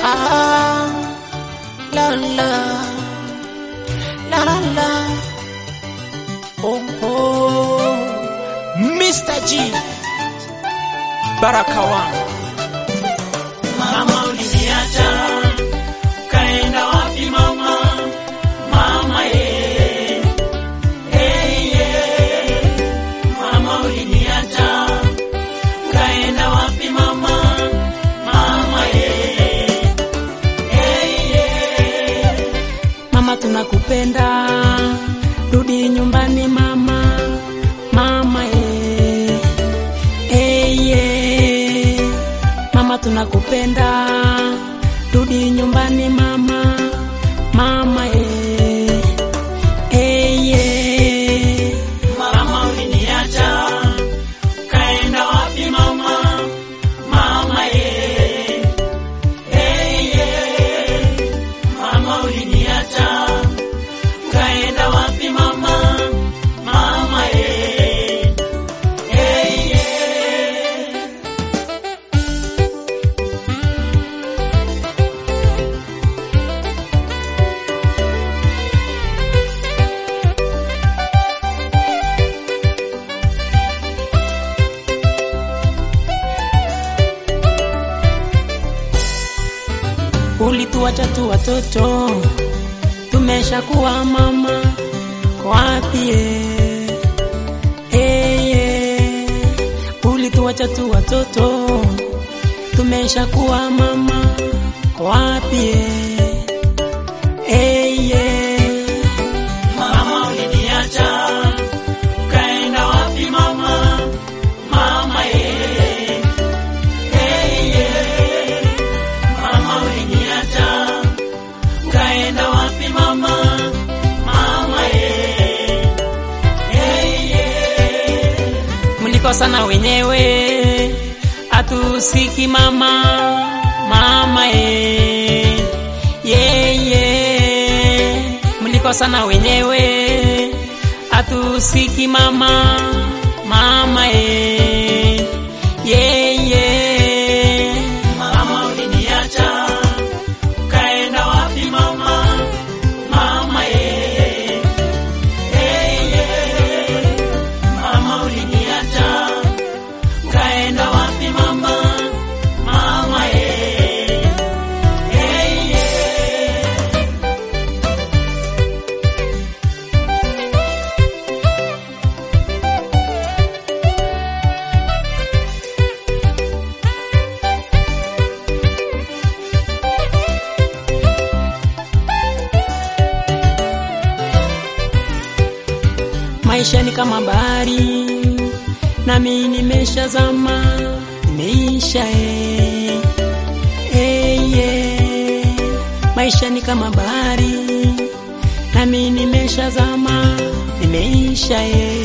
Ah, la la la la la. Oh oh, Mr. G, Baraka wangu. Mama uliniacha kaenda wapi mama? Mama ye, hey ye. Mama uliniacha kaenda wapi mama? Mama ye, hey ye. Mama tunakupenda, rudi nyumbani mama, mama eh, eh, eh. Mama tunakupenda, rudi nyumbani mama, mama eh, eh, eh. Mama uliniacha kaenda wapi mama? Mama ye, hey ye. Mama uliniacha kaenda wapi mama? Mama ye, hey ye. Ulituacha tu watoto, tumeshakuwa mama, kwa wapi eh? Eh, eh. Ulituacha tu watoto, tumeshakuwa mama, kwa wapi eh? Eh, eh. Mama uliniacha kaenda wapi mama? Mama ye, hey ye. Mama uliniacha kaenda wapi mama? Mama ye, hey ye. mlikosana wenyewe, atusiki mama, mama e, ye, ye. Mlikosana wenyewe, atusiki mama, mama e, ye, ye. Mama uliniacha kaenda wapi mama? Mama ye, hey ye. Mama uliniacha kaenda wapi mama? Mama ye, hey ye. Maisha ni kama bahari, nami nimeshazama, nimeisha eh. Eh, eh. Maisha ni kama bahari, nami nimeshazama, nimeisha eh.